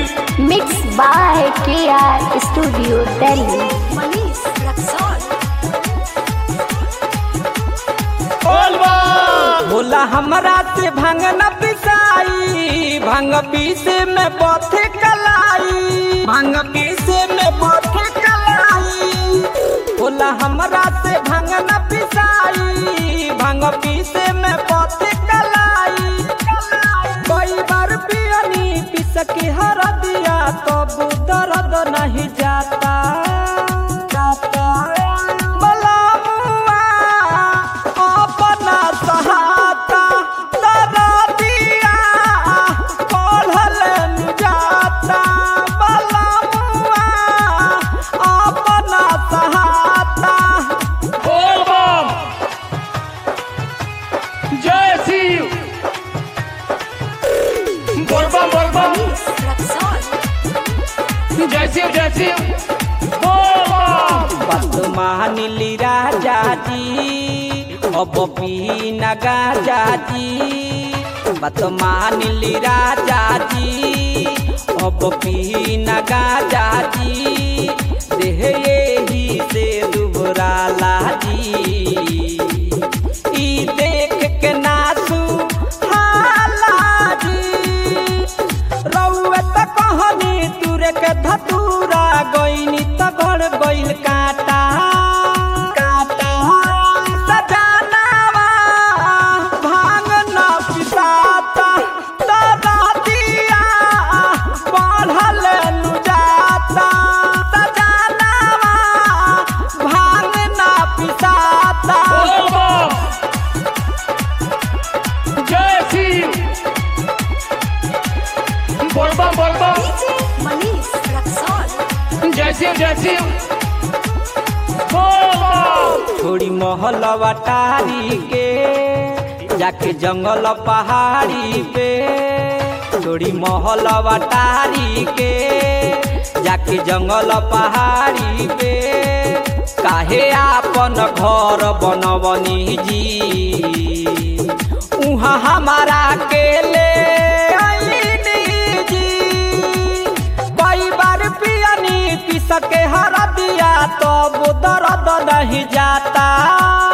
Mixed by KR Studio Delhi. Manish Raxol. बोला हमरा से भांग न पिसाई भांग पीसे में बथे कलाई भांग पीसे में बथे कलाई बोला हमरा से भांग न पिसाई भांग पीसे में बथे कलाई कई बार पियनी पिस के हर दिया तब दर्द नहीं जाता जाता बोला मुआ अपना सहाता दरा दिया कोल्हल जाता बलमुआ अपना सहाता बोल बम जय शिव बोल बम बोल बम Manish Raxol. जय शिव जय शिव बोल बम बात मानिली राजा जी अब पीना गाजा जी बात मानिली राजा जी अब पीना गाजा जी देह यही से दुबराला जी ई देख के नासू हाला जी रउए त कहनी तुरे के धतूरा गईनी त गड़ गईल काटा काटा सजनावा भांग न पिसाता दरा दिया बढ़ल नु जाता सजनावा भांग न पिसाता बोल बम जय शिव बोल बम बोल बम DJ Manish Raxol. जय शिव जय शिव बोल बम छोड़ी महल वटारी के जाके जंगल पहाड़ी पे छोड़ी महल वटारी के जाके जंगल पहाड़ी पे काहे आपन घर बनवनी जी उहाँ हमारा के ले आईनी जी कई बार पियनी पिस के हर दिया तो दर्द नहीं जाता